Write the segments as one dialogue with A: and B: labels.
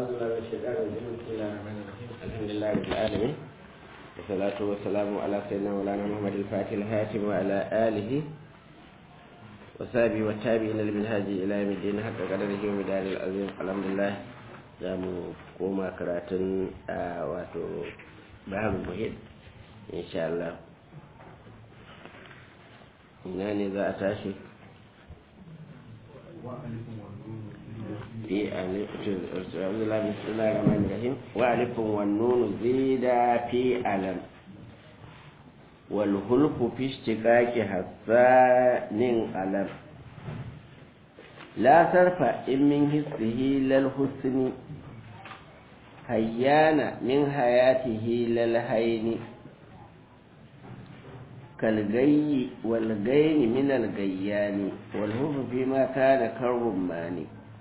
A: أعوذ بالله من الشيطان الرجيم بسم الله الرحمن الرحيم الحمد لله رب العالمين والصلاة والسلام على سيدنا مولانا محمد الفاتح الهاتم وعلى آله وصحبه والتابعين للمنهاج إلى يوم الدين حتى قدره ومدار العظيم الحمد لله za mu koma karatun a wato baharul muhit insha Allah ina ne za a tashi في أعوذ بالله بسم الله الرحمن الرحيم وألف والنون زيد في ألم والهلف في اشتقاق حسان ألم لا صرف إن من حسه للحسن هيان من حياته للهين كالغي والغين من الغيان والهف فيما كان كالرمان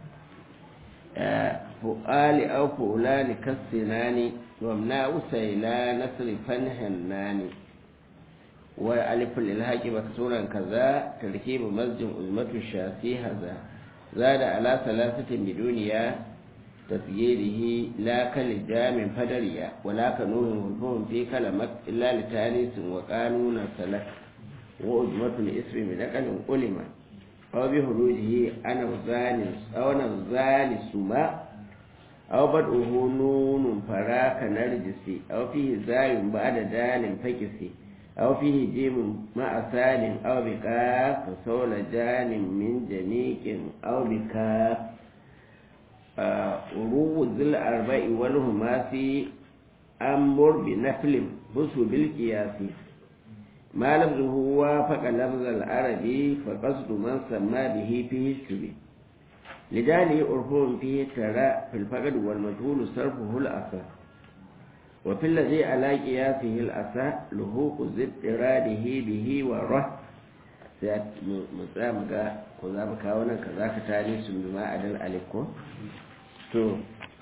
A: فؤال أو فؤلان كالسنان وامناء سيلا نصرفا هنان وألف للهاج مكسورا كذا تركيب مسجد أزمة الشاسي هذا زاد على ثلاثة بدونيا تسجيله لا كالجام فدريا ولا كنون والفهم في كلمة إلا لتانيس وقانون سلك وأزمة الاسم بنقل علم أو بخروجه أنا الزاني أو أنا الزاني سما أو بدءه نون فراك نرجسي أو فيه زاي بعد دال فكسي أو فيه جيم مع سال أو بكاف فصول جان من جنيك أو بكاف روض الأربع والهماسي أمر بنفل بص بالقياس ما لفظه وافق لفظ العربي فقصد من سمى به فيه الشبه لذلك عرفهم فيه ترى في الفقد والمجهول صرفه الأسى وفي الذي على قياسه الأسى لهوق زد إراده به وره musamman ko za mu kawo nan ka za ka tare su bima adal aliko to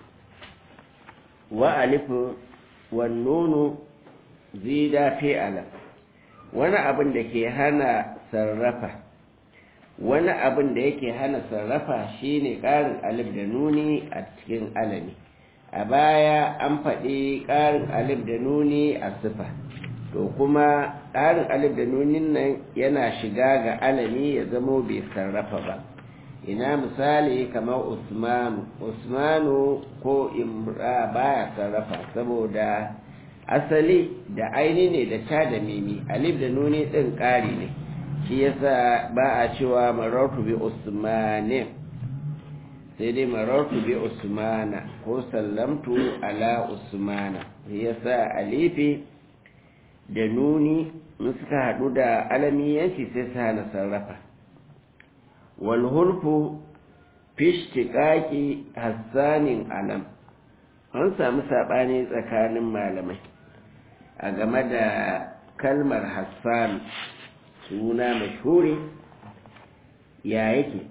A: wa alifu wa nunu zida fi alam wani abin da ke hana sarrafa wani abin da yake hana sarrafa shine ƙarin alif da nuni a cikin alami a baya an faɗi ƙarin alif da nuni a sifa to kuma ƙarin alif da nunin nan yana shiga ga alami ya zamo bai sarrafa ba ina misali kamar usmanu usmanu ko imra baya sarrafa saboda asali da aini ne da ta da mimi alif da nuni ɗin ƙari ne shi yasa ba a cewa marartu bi usmanin sai dai marartu bi usmana ko sallamtu ala usmana shi yasa alifi da nuni in suka haɗu da alamiyanci sai su hana sarrafa walhulfu fishtiƙaƙi hassanin alam an samu saɓani tsakanin malamai a game da kalmar hassan suna mashuri ya yake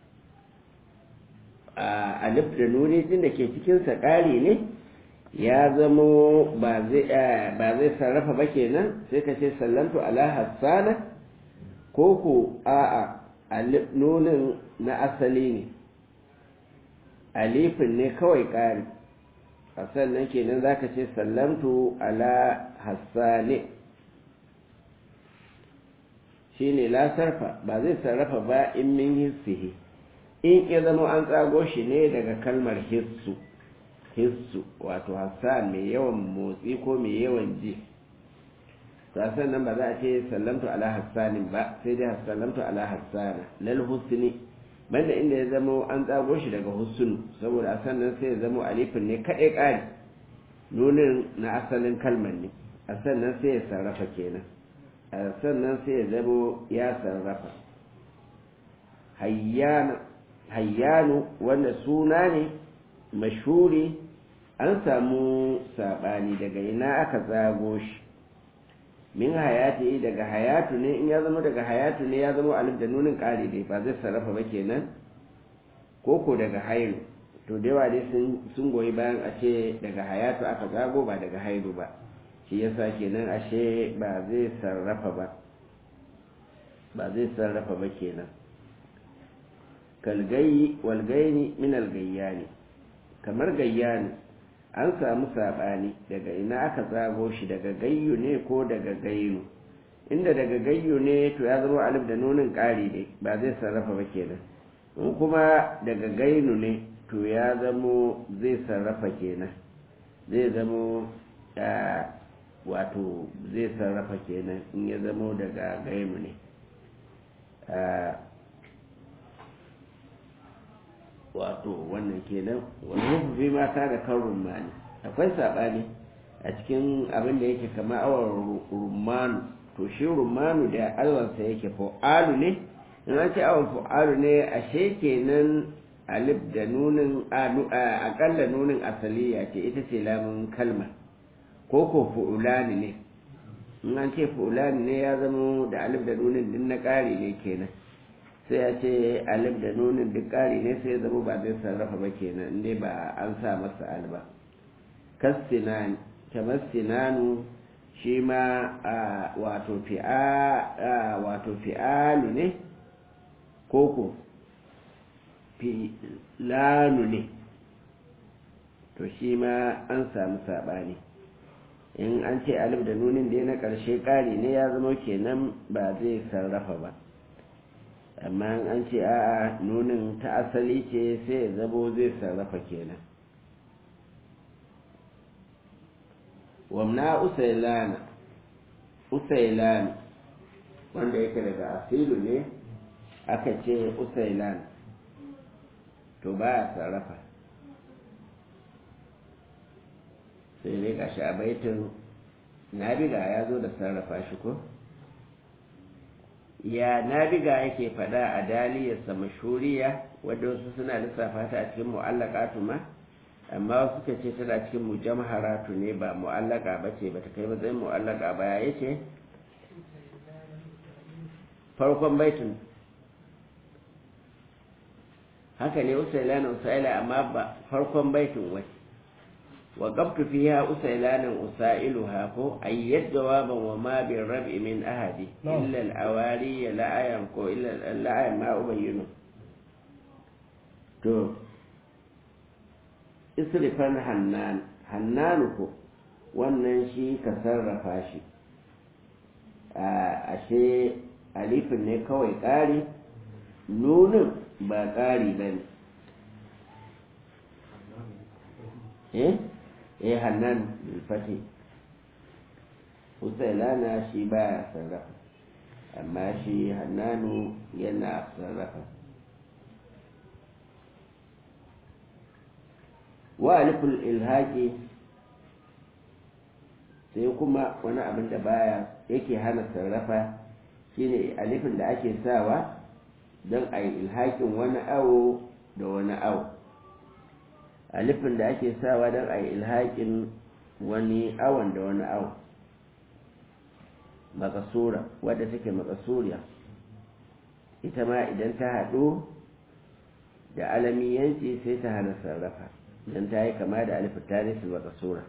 A: a alif da nuni din da ke cikinsa ƙari ne ya zamo ba zai sarrafa ba kenan sai ka ce sallantu ala hassana ko ku a alif nunin na asali ne alifin ne kawai ƙari a sannan kenan za ka ce sallamtu ala hassane shi ne la sarfa ba zai sarrafa ba in min hissihi in ya zama an tsago shi ne daga kalmar hissu hissu wato hassan mai yawan motsi ko mai yawan ji sasan nan ba za a ce sallamtu ala hassanin ba sai dai sallamtu ala hassana lal husni banda inda ya zama an tsago shi daga husnu saboda a sannan sai ya zama alifin ne kaɗai ƙari nunin na asalin kalmar ne a sannan sai ya sarrafa kenan a sannan sai ya zama ya sarrafa hayyanu wanda suna ne mashuri an samu saɓani daga ina aka tsago shi min hayati daga hayatu ne in ya zama daga hayatu ne ya zama alif da nunin ƙari dai ba zai sarrafa ba kenan ko ko daga hairu to da yawa dai sun goyi bayan a ce daga hayatu aka zago ba daga hairu ba shi yasa kenan ashe ba zai sarrafa ba ba zai sarrafa ba kenan kalgayi walgaini min algayyani kamar gayyanu an samu saɓani daga ina aka tsago shi daga gayyu ne ko daga gayyu inda daga gayyu ne to ya zama alif da nunin ƙari ne ba zai sarrafa ba kenan in kuma daga gainu ne to ya zamo zai sarrafa kenan zai zamo wato zai sarrafa kenan in ya zamo daga gainu ne wato wannan kenan wani fi mata da kan rumani akwai saɓani a cikin abin da yake kama awar rumanu to shi rumanu da alwansa yake fa'alu ne in an ce awar fa'alu ne ashe kenan alif da nunin akalla nunin asaliya ce ita ce lamun kalma ko ko fu'ulani ne in an ce fu'ulani ne ya zama da alif da nunin din na ƙari ne kenan sai ya ce alif da nunin duk ƙari ne sai ya zama ba zai sarrafa ba kenan inda ba an sa masa alba kastinani kamar sinanu shi ma wato fi'alu ne koko filanu ne to shi ma an samu saɓani in an ce alif da nunin da na ƙarshe ƙari ne ya zama kenan ba zai sarrafa ba amma an ce a'a nunin ta asali ce sai ya zamo zai sarrafa kenan wamna usailana usailan wanda yake daga asilu ne aka ce usailan to ba a sarrafa sai dai gashi a baitin nabiga ya zo da sarrafa shi ko ya nabiga yake fada a daliyarsa mashuriya wadda wasu suna lissafa ta a cikin mu'allaqatu ma amma wasu suka ce tana cikin mujamharatu ne ba mu'allaka ba ce ba ta kai matsayin mu'allaka ba ya ce farkon baitin haka ne usailana usaila amma ba farkon baitin wai wa qabtu fiha usailanan usailuha ko ayyad jawaban wa ma bi rab'i min ahadi illa al-awari la ayan ko illa la ayan ma ubayyinu to isrifan hannan hannanu ko wannan shi ka sarrafa shi ashe alifin ne kawai ƙari nunin ba ƙari ba ne eh eh hannan bilfati husailana shi ba sarrafa amma shi hannanu yana sarrafa wa aliful ilhaqi sai kuma wani abin da baya yake hana sarrafa shine alifin da ake sawa don a yi ilhaƙin wani awo da wani awo alifin da ake sawa don a yi ilhaƙin wani awon da wani awo makasura wadda take makasuriya ita ma idan ta haɗu da alamiyanci sai ta hana sarrafa don ta yi kama da alifin tarihi makasura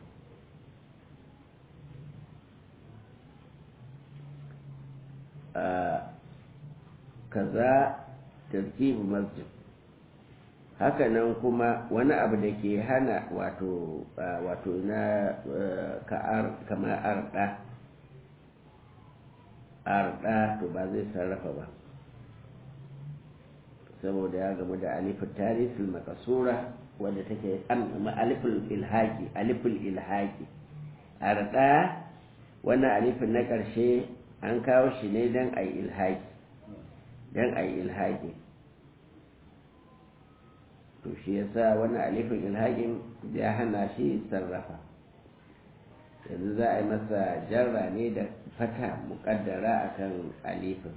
A: kaza tarkibu masjid hakanan kuma wani abu da ke hana wato wato na kamar arda arda to ba zai sarrafa ba saboda ya gamu da alifin tarisul makasura wadda take alifin ilhaki alifin ilhaki arda wannan alifin na ƙarshe an kawo shi ne don a yi ilhaki don a yi ilhaki to shi yasa wani alifin ilhakin ya hana shi sarrafa yanzu za a yi masa jarra ne da fata muƙaddara akan alifin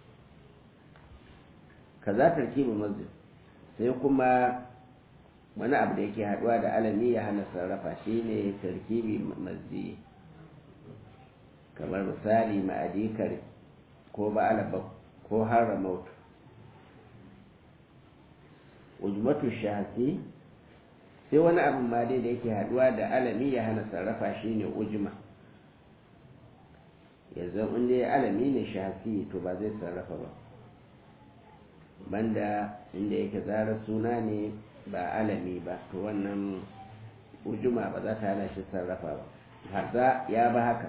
A: kaza tarkibu masjid sai kuma wani abu da yake haɗuwa da alami ya hana sarrafa shine tarkibi masjid kamar misali ma'adikar ko ba'alaba ko haramautu ujmatu shahasi sai wani abin ma dai da yake haduwa da alami ya hana sarrafa shi ne ujma yanzu in dai alami ne shahasi to ba zai sarrafa ba banda inda yake zarar suna ne ba alami ba to wannan ujuma ba za ta hana shi sarrafa ba haza ya ba haka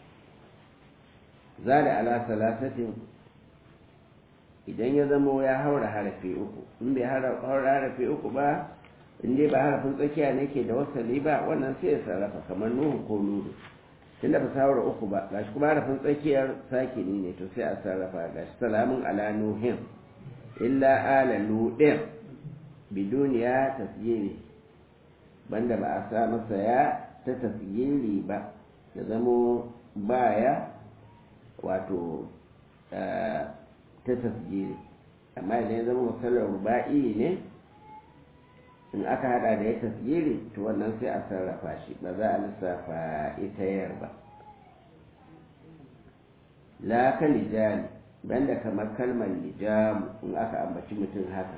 A: za da ala salasatin idan ya zamo ya haura harafi uku in bai haura harafi uku ba in dai ba harafin tsakiya ne ke da wasali ba wannan sai ya sarrafa kamar nuhu ko nudu tunda ba sa haura uku ba gashi kuma harafin tsakiyar sakini ne to sai a sarrafa gashi salamun ala nuhin illa ala ludin biduniya tasgiri banda ba a sa masa ya ta tasgiri ba da zamo baya wato ta tasgiri amma idan ya zama musallar ruba'i ne in aka hada da ya tasgiri to wannan sai a sarrafa shi ba za a lissafa ita yar ba la ka lijali banda kamar kalmar lijamu in aka ambaci mutum haka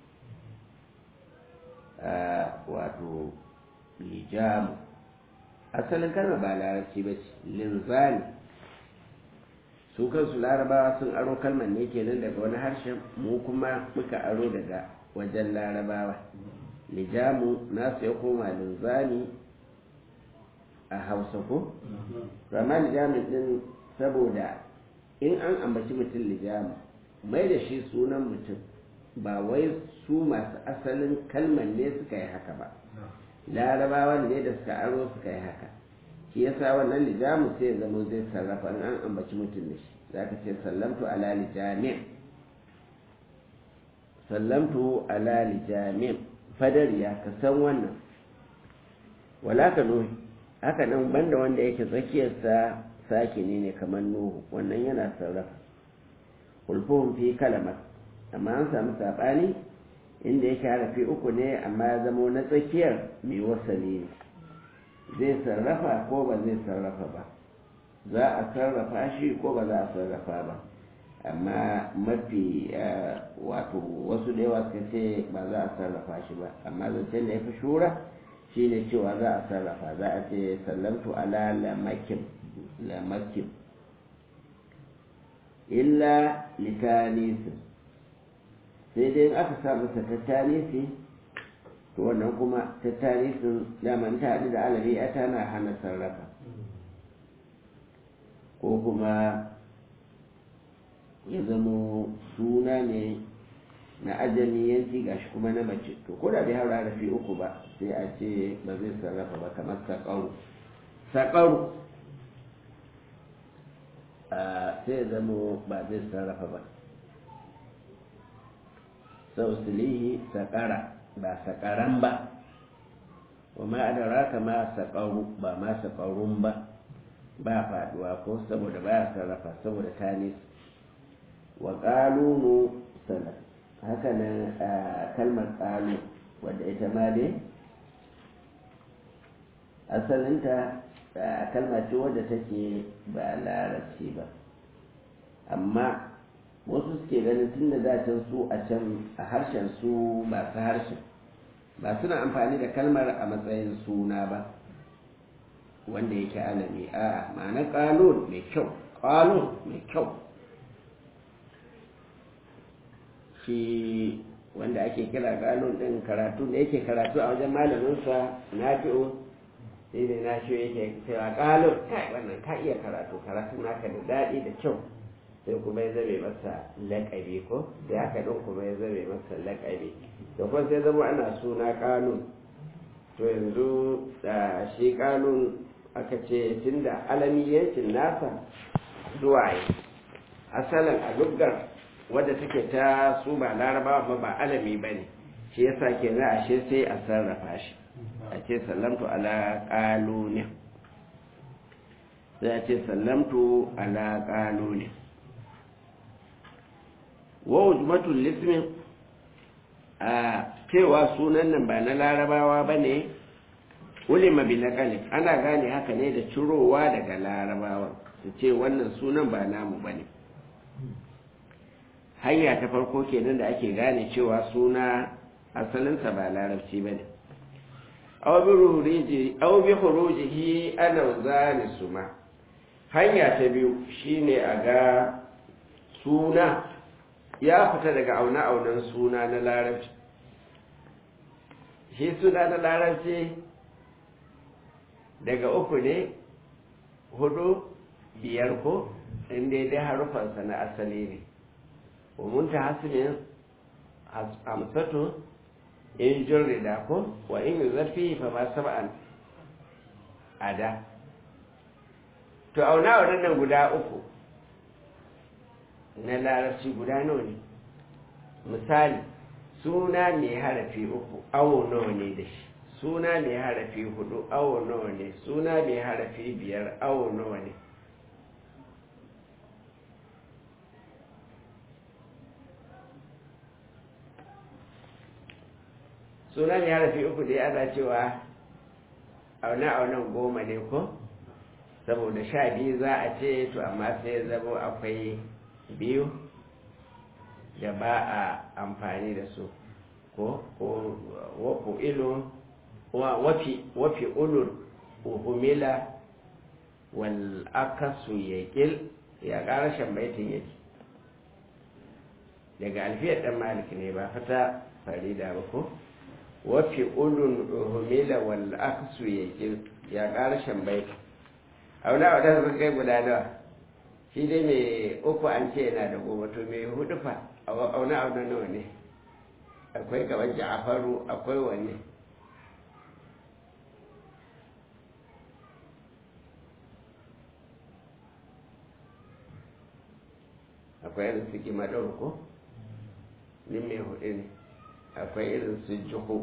A: wato lijamu asalin kalmar ba larabci ba ce linzali su kansu larabawa sun aro kalmar ne kenan daga wani harshen mu kuma muka aro daga wajen larabawa lijamu nasu ya koma linzali a hausa ko? rama lijamin din saboda in an ambaci mutum lijamu mai da shi sunan mutum ba wai su masu asalin kalmar ne suka yi haka ba larabawa ne da suka aro suka yi haka shi yasa wannan lijamu sai ya zama zai sarrafa in an ambaci mutum da shi za ka ce sallamtu ala lijamin sallamtu ala lijamin fadariya ka san wannan wala ka nuhi haka nan banda wanda yake tsakiyarsa sakini ne kamar nuhu wannan yana sarrafa kulfuhun fi kalamar amma an samu saɓani inda yake harafi uku ne amma ya zama na tsakiyar mai wasali ne zai sarrafa ko ba zai sarrafa ba za a sarrafa shi ko ba za a sarrafa ba amma mafi wato wasu da yawa suka ce ba za a sarrafa shi ba amma zancen da ya fi shura shi ne cewa za a sarrafa za a ce sallamtu ala lamakin lamakin illa litanisin sai dai aka sa masa tattalisi to wannan kuma tattalisin daman ta haɗu da alabi a tana hana sarrafa ko kuma ya zamo suna ne na ajamiyanci gashi kuma na mace to ko da bai haura rafi uku ba sai a ce ba zai sarrafa ba kamar saƙaru saƙaru sai ya zamo ba zai sarrafa ba sausilihi saƙara ba saƙaran ba wa ma adaraka ma saƙaru ba ma saƙarun ba ba faduwa ko saboda ba sarrafa saboda tanis wa ƙalunu sana haka nan kalmar ƙalu wadda ita ma dai asalinta kalma ce wadda take ba larabci ba amma wasu suke ganin tun da dacin su a can a harshen su masu harshen ba suna amfani da kalmar a matsayin suna ba wanda yake alami a ma'ana ƙalun mai kyau ƙalun mai kyau shi wanda ake kira ƙalun ɗin karatu da yake karatu a wajen malaminsa na fi'o sai da na shi yake cewa ƙalun kai wannan ka iya karatu karatu naka da daɗi da kyau sai kuma ya zame masa laƙabi ko da haka ɗin kuma ya zame masa laƙabi da kuma sai zama ana suna ƙalun to yanzu da shi ƙalun aka ce tun da alamiyancin nasa zuwa yi asalin a luggar wadda take ta su ba larabawa ba ba alami ba ne shi yasa ke na ashe sai a sarrafa shi a ce sallamtu ala ƙalunin sai a ce sallamtu ala ƙalunin wa ujmatul lismin a cewa sunan nan ba na larabawa ba ne ulima bi naqali ana gane haka ne da cirowa daga larabawa su ce wannan sunan ba namu bane hanya ta farko kenan da ake gane cewa suna asalinsa ba larabci bane aw bi ruhiji aw bi khurujihi ana zani suma hanya ta biyu shine a ga suna ya fita daga auna aunan suna na larabci shi suna na larabci daga uku ne hudu biyar ko inda dai harufansa na asali ne umunta hasimin hamsatu in jirrida ko wa in yi zafi fa ma saba'an ada to auna waɗannan guda uku na larabci guda nawa ne misali suna mai harafi uku awo nawa ne da shi suna mai harafi hudu awo nawa ne suna mai harafi biyar awo nawa ne suna mai harafi uku dai ana cewa auna-aunan goma ne ko saboda sha biyu za a ce to amma sai zamo akwai biyu da ba a amfani da su ko ko wafu ilu wafi wafi ulul uhumila wal akasu yaqil ya karashin baitin yake daga alfiyar dan malik ne ba fata farida ba ko wafi ulul uhumila wal akasu yaqil ya karashin baitin auna wadda sun kai guda nawa shi dai mai uku an ce yana da goma to mai hudu fa auna auna nawa ne akwai gaban ja'afaru akwai wanne akwai irin su kimadar ko ni mai hudu ne akwai irin su juhu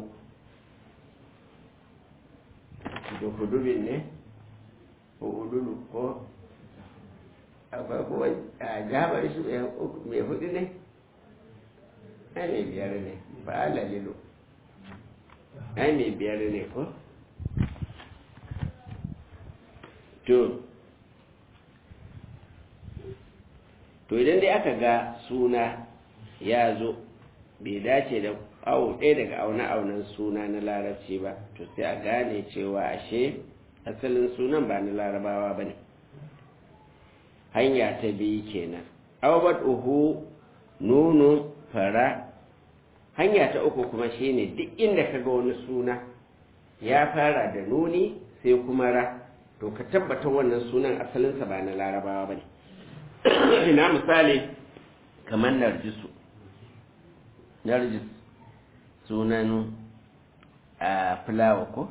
A: juhu dubin ne ko ululu ko akwai kuma a jabar shi mai hudu ne ai mai biyar ne ba ala lilo ai mai biyar ne ko to to idan dai aka ga suna ya zo bai dace da awo ɗaya daga aune-aunen suna na larabci ba to sai a gane cewa ashe asalin sunan ba na larabawa ba ne hanya ta biyu kenan awbat uhu nunu fara hanya ta uku kuma shine duk inda ka ga wani suna ya fara da nuni sai kuma ra to ka tabbata wannan sunan asalinsa ba na larabawa ba ne ina misali kamar narjisu narjis sunan a fulawa ko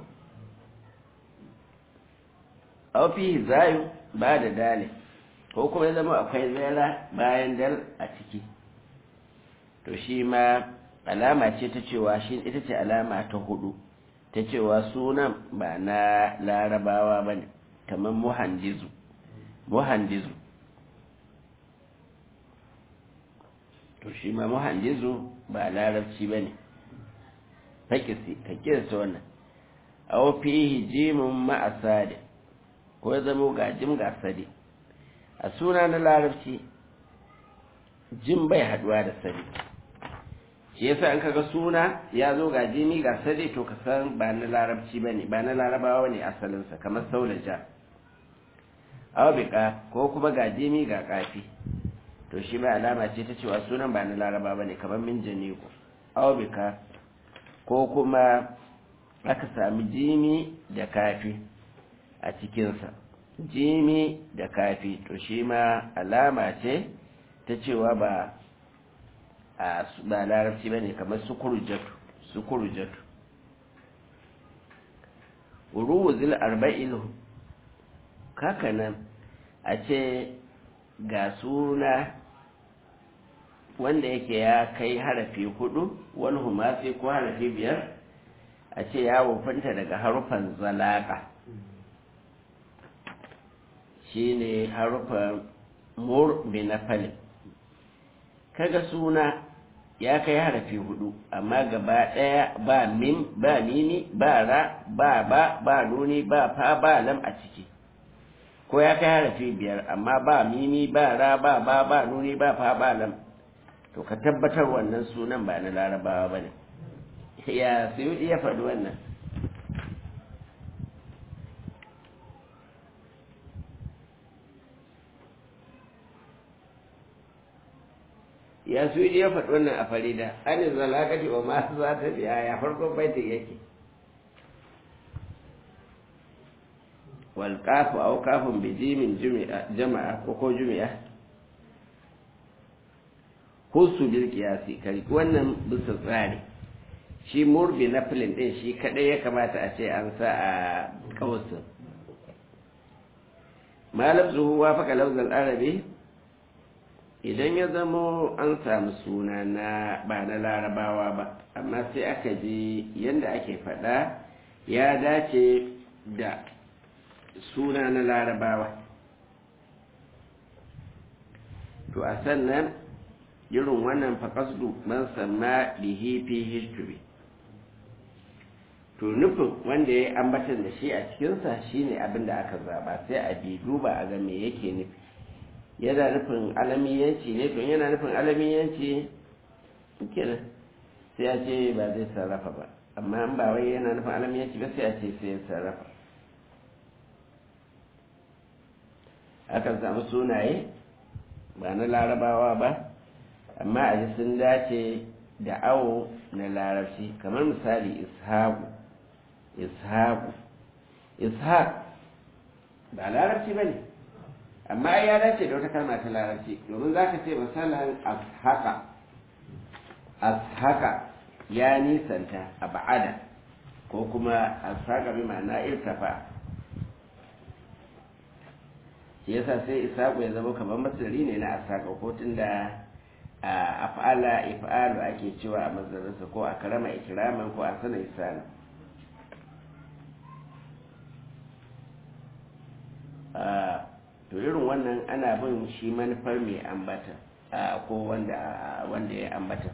A: aufi zayu ba da dale ko kuma ya zama akwai zaira bayan dal a ciki to shi ma alama ce ta cewa shi ita ce alama ta hudu ta cewa sunan ba na larabawa ba ne kamar muhandizu muhandizu to shi ma muhandizu ba larabci ba ne fakisi ka kirsa wannan aw fihi jimun ma'asadi ko ya zama ga jim ga sadi a suna na larabci jim bai haduwa da sadi shi yasa an kaga suna ya zo ga jimi ga sadi to ka san ba na larabci bane ba na larabawa ne asalinsa kamar saulaja aw bika ko kuma ga jimi ga kafi to shi ba alama ce ta cewa sunan ba na laraba bane kamar min janiko aw bika ko kuma aka sami jimi da kafi a cikinsa jimi da kafi to shi ma alama ce ta cewa ba a ba larabci ba ne kamar sukurujatu sukurujatu uruwuzil arba'il kakanan a ce ga suna wanda yake ya kai harafi hudu wani humasi ko harafi biyar a ce ya wufanta daga harufan zalaka shi ne harufan mur binafalin kaga suna ya kai harafi hudu amma gaba daya ba mim ba mini ba ra ba ba ba nuni ba fa ba lam a ciki ko ya kai harafi biyar amma ba mini ba ra ba ba ba nuni ba fa ba lam to ka tabbatar wannan sunan ba na larabawa ba ne ya suyudi ya faɗi wannan ya suyudi ya faɗi wannan a farida an zalakati wa masu za ta biya ya farkon baitin yake wal kafu au kafin bijimin jama'a ko ko jumi'a husu bil qiyasi kari wannan bisa tsari shi murbi na filin din shi kadai ya kamata a ce an sa a kausin malam zuhu wa faka lauzal arabi idan ya zamo an samu suna na ba na larabawa ba amma sai aka ji yadda ake faɗa ya dace da suna na larabawa to a sannan irin wannan faƙasdu man sama bihi fi history to nufin wanda ya ambatan da shi a cikinsa shine abin da aka zaba sai a bi duba a ga me yake nufi yana nufin alamiyanci ne to yana nufin alamiyanci kenan sai a ce ba zai sarrafa ba amma an ba wai yana nufin alamiyanci ba sai a ce sai ya sarrafa akan samu sunaye ba na larabawa ba amma a ji sun dace da awo na larabci kamar misali ishaku ishaku ishaq ba larabci ba ne amma ya dace da wata kalma ta larabci domin za ka ce misalan ashaka ashaka ya nisanta a ba'ada ko kuma ashaka bi ma'ana irtafa shi yasa sai isaku ya zama kamar masari ne na ashaka ko tunda a af'ala if'alu ake cewa a mazarinsa ko a karama ikiraman ko a sana isana to irin wannan ana bin shi manufar mai ambata ko wanda wanda ya ambata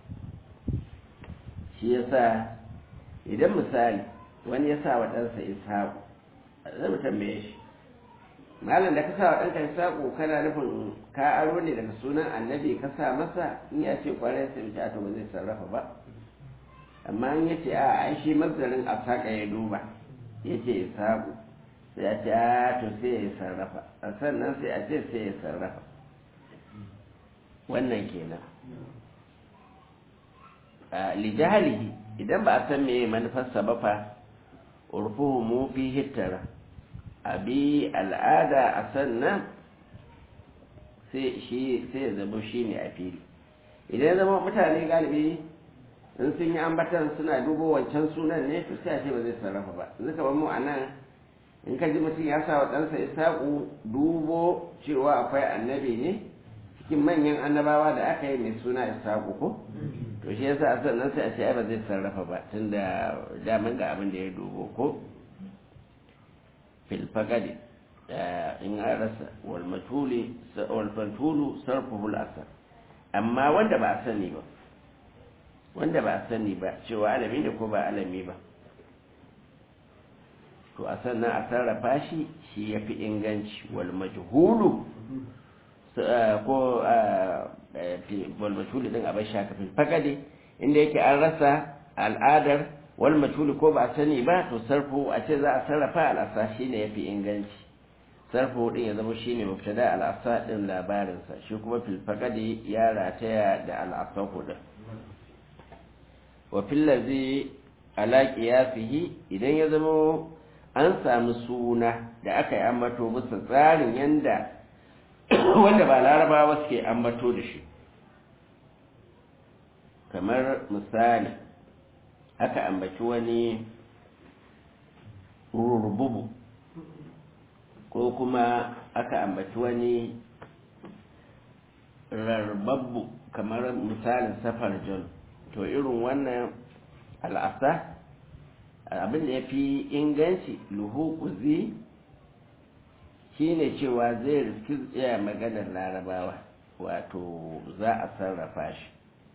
A: shi yasa idan misali wani ya sa wa ɗansa ishaku zai mu tambaye shi malam da ka sa wa ɗanka ishaku kana nufin ka aro ne daga sunan annabi ka sa masa in ya ce kwarai sai mace to ba zai sarrafa ba amma in ya ce a ai shi mazdarin asaka ya duba ya ce ishaku sai a ce a to sai ya sarrafa a sannan sai a ce sai ya sarrafa wannan kenan a lijahalihi idan ba a san meye manufarsa ba fa urfuhu mu fi hittara abi al'ada a sannan sai shi sai ya zama shi ne a fili idan ya zama mutane galibi in sun yi ambatan suna dubo wancan sunan ne to sai a ce ba zai sarrafa ba zuka ba mu a nan in ka ji mutum ya sa wa ɗansa isaƙu dubo cewa akwai annabi ne cikin manyan annabawa da aka yi mai suna isaƙu ko to shi yasa a sannan sai a ce ai ba zai sarrafa ba tun da daman ga abin da ya dubo ko filfagadi in an rasa walfatulu sarfuhul asar amma wanda ba a sani ba wanda ba a sani ba cewa alami ne ko ba alami ba to a sannan a sarrafa shi shi ya fi inganci wal majhulu ko wal majhulu din abin shakafin fagade inda yake an rasa al'adar wal majhulu ko ba a sani ba to sarfo a ce za a sarrafa al'asa shi ne ya fi inganci sarfo din ya zama shi ne mubtada al'asa din labarinsa shi kuma fil fagade ya rataya da al'asa hudun wa fil ladhi ala qiyasihi idan ya zama an sami suna da aka yi ambato bisa tsarin yanda wanda ba larabawa suke ambato da shi kamar misali aka ambaci wani rurbubu ko kuma aka ambaci wani rarbabbu kamar misalin safar john to irin wannan al'asa abin da ya fi inganci luhukuzi shi ne cewa zai riski tsaya maganar larabawa wato za a sarrafa shi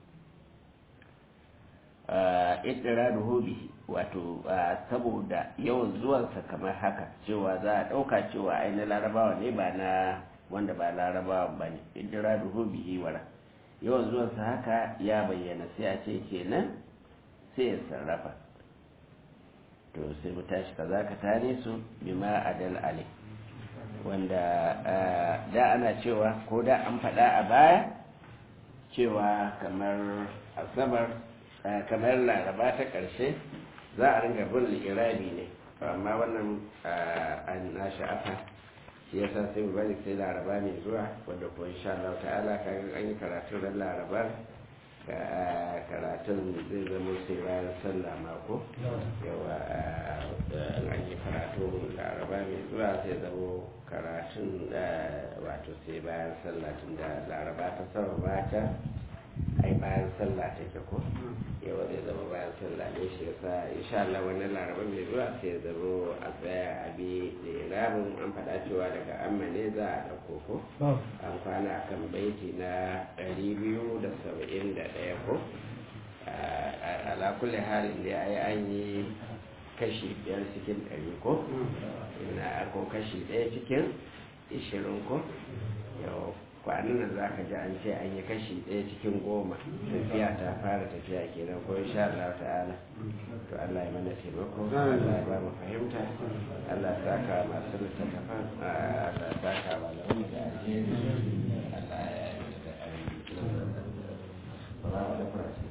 A: idira da hobi wato saboda yawan zuwansa kamar haka cewa za a ɗauka cewa ai na larabawa ne ba na wanda ba larabawa ba ne idira da hobi wara yawan zuwansa haka ya bayyana sai a ce kenan sai ya sarrafa to sai mu tashi kaza ka tane su bima adal ali wanda da ana cewa ko da an faɗa a baya cewa kamar asabar kamar laraba ta ƙarshe za a ringa bin irabi ne amma wannan an na sha'afa shi yasa sai mu bari sai laraba mai zuwa wanda ko insha Allah ta'ala kaga an yi karatun ran larabar karatun zai zama sai bayan sallah mako yawa an yi karatun laraba mai zuwa sai zama karatun wato sai bayan sallah tun da laraba ta sama mata ai bayan sallah take ko yawa zai zama bayan sallah ne shi yasa insha Allah wannan laraba mai zuwa sai zama a tsaya a bi da rabin an faɗa cewa daga amma ne za a ɗauko ko an kwana kan baiti na ɗari biyu da saba'in da ɗaya ko ala kulli halin da ai an yi kashi biyar cikin ɗari ko ina ko kashi ɗaya cikin ishirin ko yau kwanan nan za ka ji an ce an yi kashi ɗaya cikin goma tafiya ta fara tafiya kenan ko insha Allah ta'ala to Allah ya mana taimako Allah ya ba mu fahimta Allah ya saka masu littattafan Allah ya saka malamu da alheri Allah ya yi da alheri